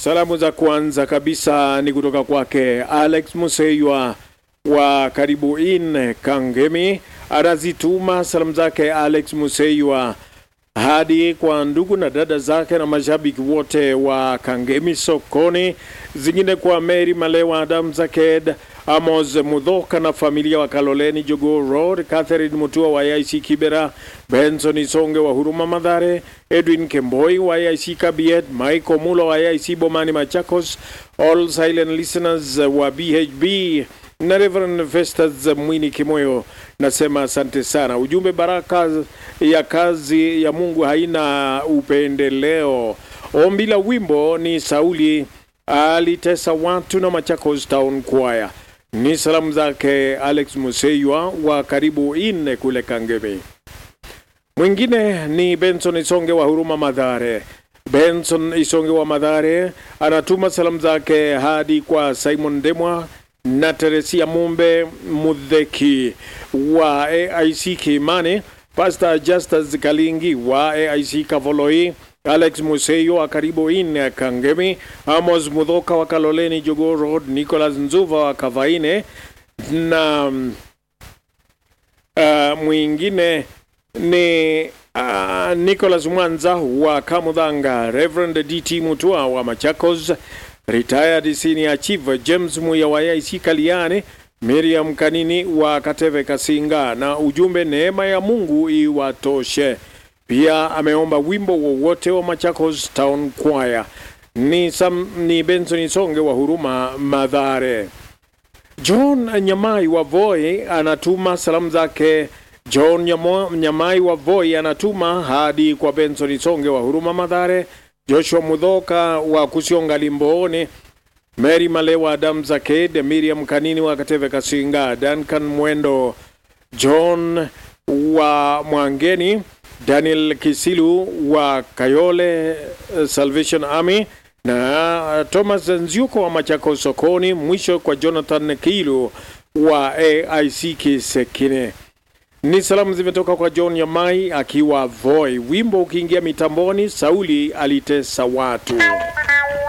Salamu za kwanza kabisa ni kutoka kwake Alex Museywa wa karibu in Kangemi. Anazituma salamu zake Alex Museywa hadi kwa ndugu na dada zake na mashabiki wote wa Kangemi sokoni, zingine kwa Mary Malewa, Adam Zaked, Amos Mudhoka na familia wa Kaloleni Jogoo Road, Catherine Mutua wa IC Kibera, Benson Isonge wa Huruma Madhare, Edwin Kemboi wa IC Kabiet, Michael Mulo wa IC Bomani Machakos, all silent listeners wa BHB na Reverend Festus Mwini Kimoyo, nasema asante sana. Ujumbe, baraka ya kazi ya Mungu haina upendeleo. Ombi la wimbo ni Sauli alitesa watu na Machakos Town Choir. Ni salamu zake Alex Museywa wa karibu ine kule Kangemi. Mwingine ni Benson Isonge wa Huruma Madhare. Benson Isonge wa Madhare anatuma salamu zake hadi kwa Simon Demwa na Teresia Mumbe Mudheki wa AIC Kimani, Pastor Justus Kalingi wa AIC Kavoloi, Alex Museyo wa karibu ine Kangemi, Amos Mudhoka wa Kaloleni Jogoo Road, Nicholas Nzuva wa Kavaine na uh, mwingine ni uh, Nicholas Mwanza wa Kamudhanga, Reverend DT Mutua wa Machakos, retired senior chief James Muya wa IC Kaliane, Miriam Kanini wa Kateve Kasinga, na ujumbe neema ya Mungu iwatoshe. Pia ameomba wimbo wowote wa Machakos Town Choir. Ni, Sam, ni Benson Songe wa Huruma Madhare. John Nyamai wa Voi anatuma salamu zake. John Nyamo, Nyamai wa Voi anatuma hadi kwa Benson Songe wa Huruma Madhare, Joshua Mudhoka wa Kusionga Limbooni, Mary Malewa, Adam Zaked, Miriam Kanini wa Kateve Kasinga, Duncan Mwendo, John wa Mwangeni, Daniel Kisilu wa Kayole Salvation Army na Thomas Nziuko wa Machako sokoni. Mwisho kwa Jonathan Kilu wa AIC Kisekine. Ni salamu zimetoka kwa John Yamai akiwa Voi. Wimbo ukiingia mitamboni, Sauli alitesa watu.